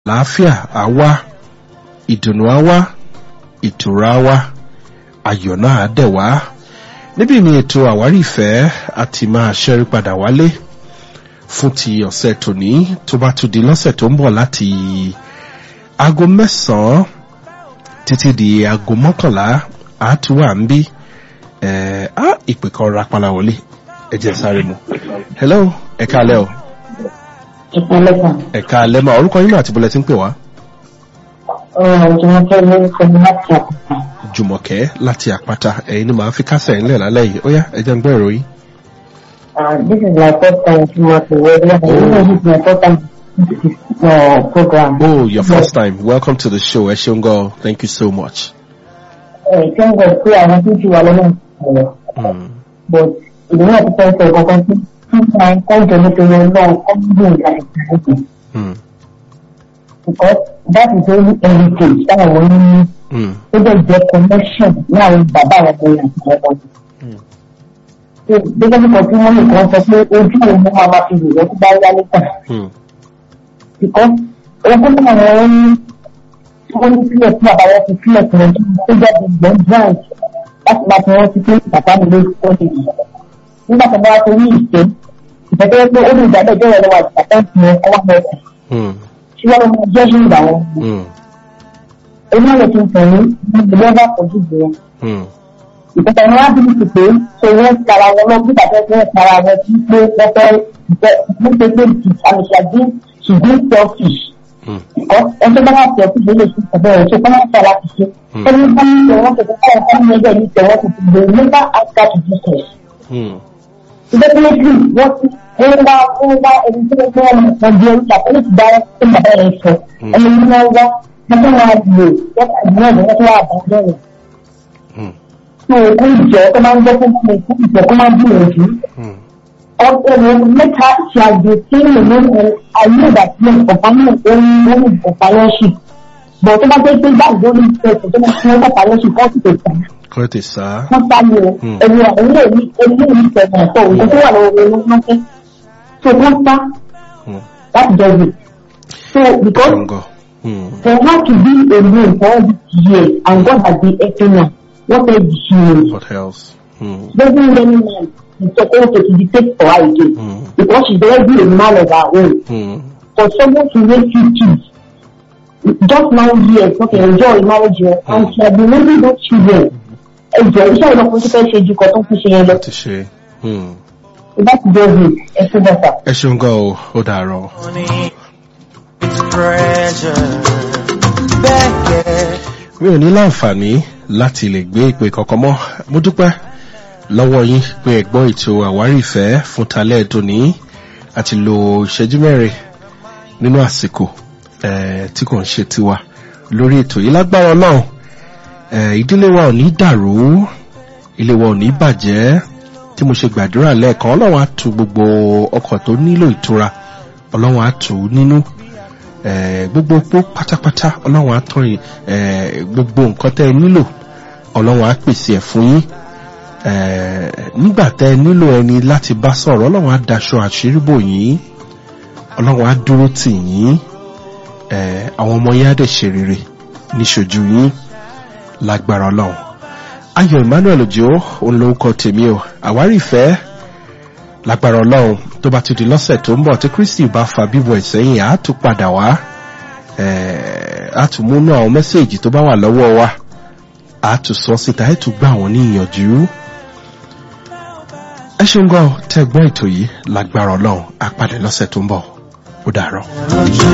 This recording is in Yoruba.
àlàáfíà á wá ìdùnnú á wá ìtura á wá ayọ̀ náà á dẹ̀ wá níbí ni ètò àwárí ìfẹ́ àti máa ṣẹ́rí padà wálé fún ti ọ̀sẹ̀ tòní tó bá tún di lọ́sẹ̀ tó ń bọ̀ láti aago mẹ́sàn-án títí di aago mọ́kànlá àtúwà ń bí ẹ̀ á ìpè kan rapala wọlé ẹ jẹ́ sáré mu hello ẹ káalẹ́ o ìpínlẹ̀ kan. ẹ káalẹ́ máa orúkọ yín náà àti bọ́lẹ̀ tí ń pè wá ọ̀rọ̀ ìjọba lórúkọ mi láti àkùkà. jùmọ̀kẹ́ láti àpáta ẹ̀yin ni màá fi kásẹ̀ ńlẹ̀ lálẹ́ yìí ó yá ẹ jẹ́ ń gbọ́ ìròyìn. this is my first time to work with you. I know this is my first time to this uh, program. oh your first time welcome to the show ẹ ṣeun gan thank you so much. ẹ ṣé ń gbọ́ pé àwọn tó ti wà lọ́nà ìṣẹ̀lẹ̀ Mm. but ìdílé àti fẹ́ǹsì kankan tí nípa ẹ̀kọ́jọ nítorí ọlọ́run kọ́ bí ìgbà ìgbà Mm. because that is only heritage táwọn ọmọ ní Mm. ó dẹ̀ jẹ́ connection láàrin bàbá àwọn ọmọ yẹn àti ọmọ yẹn. Mm. So, gẹ́gẹ́ bí kan tí wọ́n lè kàn sọ pé ojú òun máa ma fi wò tó bá yá níta. Mm. because ogún náà wọ́n ní wọ́n ní sílẹ̀ tí bàbá wọn fi sílẹ̀ fún ọdún tó jáde ìgbọ́n branch láti máa fi wọ́n ti pé bàbá mi lórí kọ́lé yìí. nígbà tó bá wá torí ìfẹ́ ìfẹ́ tó yẹ pé ó lè jáde ìjọba lọ́wọ́ àti bàbá ìfẹ́ wọn kọ́ wá mẹ́ta Mm. tí wọ́n máa jẹ́ sí ìgbà wọn. Mm. èmi náà lè fi tẹ̀ ní ìdílé bá pọ̀jù jù wọn. Mm. ìfẹ́fẹ́ ni wọ́n á bí ti pé ṣe wọ́n tara wọn lọ bí bàbá ẹgbẹ́ tara wọn tí pé wọ́n fẹ́ ìfẹ́ nípa pé àmì ṣàdí ṣùgbọ́n selfish Mm. ẹjọ́ bá wà pẹ̀ tí lè ṣe ọ̀bẹ̀ rẹ̀ ṣe kọ́ máa ń ṣàlá ti ṣe. ẹni bá ń tẹ̀ wọ́n tẹ̀sán káwọn kan ní ẹgbẹ́ ní tẹ̀ wọ́n ti ti lè nígbà àgbà tó ti tẹ̀. Mm. definitely wọ́n ti wọ́n wá wọ́n wá ẹni tí wọ́n wọ́n wọ́n di orí àpẹẹrẹ ti dára sí bàbá yẹn sọ. ẹni tí wọ́n wá wọ́n tó wá lò wọ́n kà ní ọ̀dọ̀ wọ́n tó wá àbá bẹ̀rẹ̀. Mm. tó o ìjọ tó máa ń gbọ́ fún mi fún ìjọ tó máa ń gbìyànjú. Mm. ọ̀pẹ̀rẹ̀ mẹ́ta ṣàgbé tí mo ní ayé ìgbà tí mo kọ̀ọ̀pánù orí companionship bọ̀ tó bá jẹ́ pé báyìí lórí ìfẹsẹ̀ tó máa fún companionship wọ́n sì tẹ̀ tà kọ́ tè sá. wọ́n sáré o Hmm. ẹ̀rù àwọn ilé ìlú ilé ìlú ìfẹ̀mọ̀ ọ̀tọ̀ òun tó wà lọ́wọ́ owó wọn fẹ́ so wọ́n sá Mm. láti jọ wò so because ṣeun gan. Mm. for her to be alone for all these years and God has been helping her what else did she need what else. Mm. doesn't any man is supposed to dictate for her again Mm. because she's already a man of her own Mm. for someone to raise two kids just nine years okay enjoy marriage yẹn and she has been raising those children ẹjọ iṣẹ́ ìlọpọ̀ tó fẹ́ ṣe ju kan tó ń fi ṣe yẹn lọ ti ṣe. Mm. ìbá ti jẹ́ òye ẹ̀sìn bàtà. ẹ ṣeun gan o ó dàárọ̀. Money is pressure. Beckett. mi ò ní láǹfààní láti lè gbé ìpè kankan mọ́ mo dúpẹ́ lọ́wọ́ yín pé ẹ gbọ́ ètò àwárí ìfẹ́ fún talẹ́ tòní àti lo ìṣẹ́jú mẹ́rin nínú àsìkò eh, tí kò ń ṣe tiwa lórí ètò yìí lágbára náà ìdílé wa ò ní dàrú ilé wa ò ní bàjẹ́ tí mo ṣe gbàdúrà lẹ́ẹ̀kan ọlọ́run á tu gbogbo ọkọ̀ tó nílò ìtura ọlọ́run á tù ú nínú eh, gbogbo opó pátápátá ọlọ́run á tán yìí eh, gbogbo nǹkan tẹ́ ẹ nílò ọlọ́run á pèsè ẹ̀ fún yín eh, nígbà tẹ́ ẹ nílò ẹni láti bá sọ̀rọ̀ ọlọ́run á daṣọ àṣírí bò yín ọlọ́run á dúró tì yín eh, àwọn ọmọ yín á dẹ̀ ṣe rere níṣojú yín lágbára ọlọ́run ayọ̀ emmanuel ojo òun lórúkọ tèmi o àwárí ìfẹ́ lágbára ọlọ́run tó bá ti di lọ́sẹ̀ tó ń bọ̀ tí kristi bá fa bíbọ̀ ìsẹ́yìn á tún padà wá eh, á tún múnú àwọn mẹ́sẹ̀gì tó bá wà lọ́wọ́ wa á tún sọ síta ẹ̀ tún gbà wọ́n ní ìyànjú ẹ ṣeun gan tẹ́ gbọ́ ètò yìí lágbára ọlọ́run á padà lọ́sẹ̀ tó ń bọ̀ ó dàárọ̀.